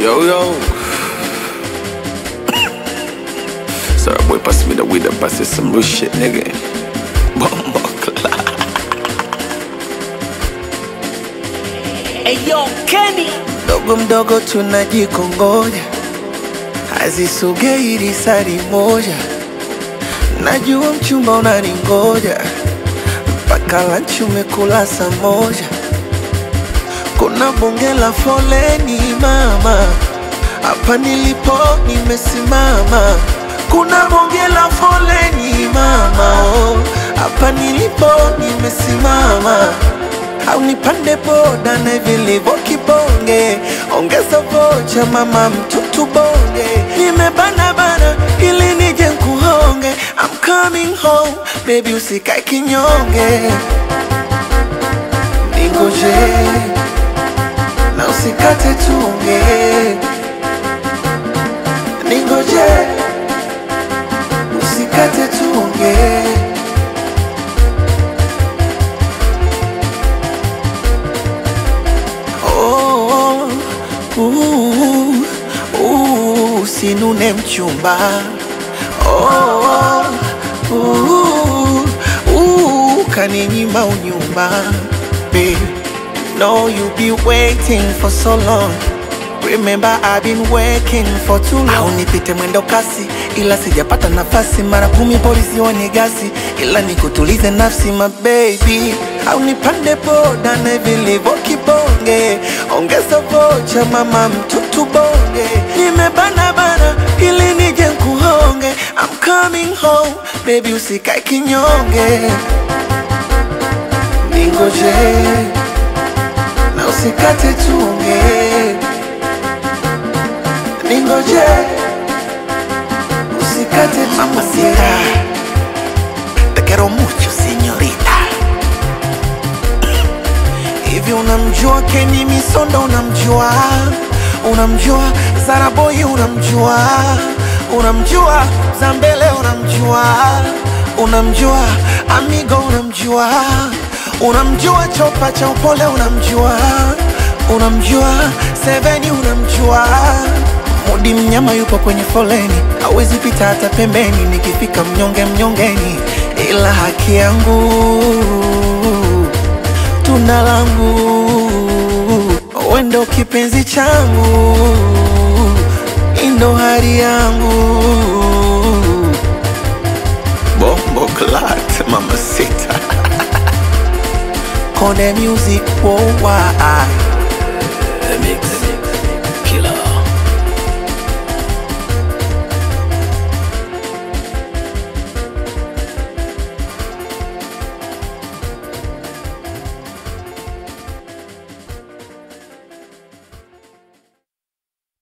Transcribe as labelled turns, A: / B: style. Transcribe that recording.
A: Yo, yo. Sorry, boy, pass me the weed and pass it some real shit, nigga. Bomba clock.
B: Eyo Kenny
C: mdogo mdogo tunajikongoja, hazisogei risari moja. Najua mchumba unaningoja, mpaka lanchi umekula saa moja. Kuna bonge la foleni mama, hapa nilipo nimesimama. Kuna bonge la foleni mama, oh, hapa nilipo nimesimama au nipande boda na vilivyo kibonge, ongeza vocha mama mtutu bonge, nimebana bana ili nije nkuhonge. I'm coming home baby, usikae kinyonge, ningoje na usikate tunge, ningoje usikate tunge. Oh, uh, uh, usinune mchumba oh, uh, uh, kaninyima unyumba Babe, know you be waiting for so long Remember I've been working for too long. Au nipite mwendo kasi ila sijapata nafasi, mara kumi polisi wanigasi, ila nikutulize nafsi my baby. Au nipande boda na vilivyo kibonge, ongeza vocha mama mtutu bonge, nimebana bana ili nije nkuhonge. I'm coming home baby, usikae kinyonge, ningoje na usikate tunge ningoje usikate mamacita te quiero mucho señorita hivi unamjua Kenny Misondo unamjua unamjua Zaraboy unamjua unamjua Zambele unamjua unamjua Amigo unamjua unamjua Chopa cha upole unamjua unamjua Seveni unamjua Mudi mnyama yupo kwenye foleni, hawezi pita hata pembeni. Nikifika mnyonge mnyongeni, ila haki yangu tunda langu, wendo kipenzi changu, indo hari yangu
A: Bombo clock, mama sita.
C: Kone music worldwide